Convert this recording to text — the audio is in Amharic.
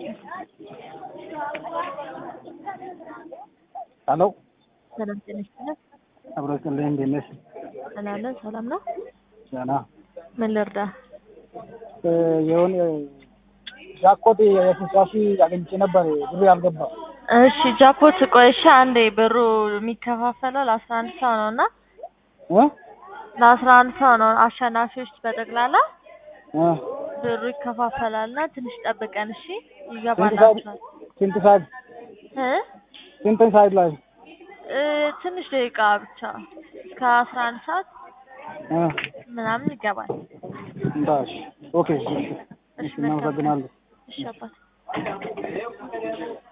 ሄሎ ሰላም ጤና ይስጥልኝ። አብሮ ይስጥልኝ። እንዴት ነሽ? ሰላም ሰላም ነው። ደህና ምን ልርዳ? እ የሆነ ጃኮት የስልሳ ሺህ አግኝቼ ነበር ብሩ ያልገባ እሺ ጃፖት ቆይ እሺ አንዴ ብሩ የሚከፋፈለው ለአስራ አንድ ሰው ነው እና እ ለአስራ አንድ ሰው ነው አሸናፊዎች በጠቅላላ እ ብሩ ይከፋፈላል እና ትንሽ ጠብቀን እሺ ስንት ሰዓት ይገባላችኋል ስንት ሰዓት እ ስንት ሰዓት ላይ እ ትንሽ ደቂቃ ብቻ እስከ አስራ አንድ ሰዓት እ ምናምን ይገባል እንዳሽ ኦኬ እሺ እሺ እሺ እናመሰግናለን እሺ አባት